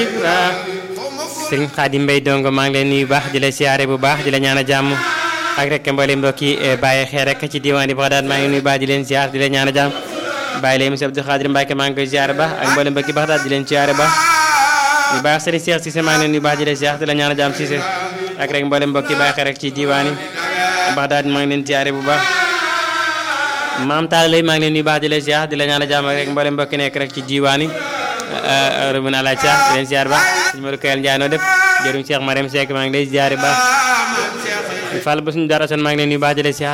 sëriñ Xaadim Mbay dongo maa ngi leen nuyu baax di la siyaare bu baax di la ñaan a jàmm ak rek mboolem mbokk yi bàyyi xeer rek ci diwaan di Baxdaad maa ngi nuyu baax di leen siyaar di la ñaan a jàmm bàyyi leen monsieur Abdou Khadir Mbacke maa ngi koy siyaare baax ak mboolem mbokki Baxdaad di leen siyaare baax ñu baax sëriñ Cheikh Cissé maa ngi leen nuyu baax di la siyaar di la ñaan a jàmm Cissé ak rek mboolem mbokki bàyyi xeer rek ci diwaan yi Baxdaad maa ngi leen siyaare bu baax maam Talla lay maa ngi leen nuyu baax di la siyaar di la ñaan a jàmm ak rek mboolem mbokki nekk rek ci diwaan yi rëbën àla Dia di leen siyaar baax suñu Modou Kayal Ndiaye noo def jëruñ Cheikh Mariam Seck maa ngi lay siyaare baax Fall ba suñu dara son maa ngi leen nuyu baax di la siyaar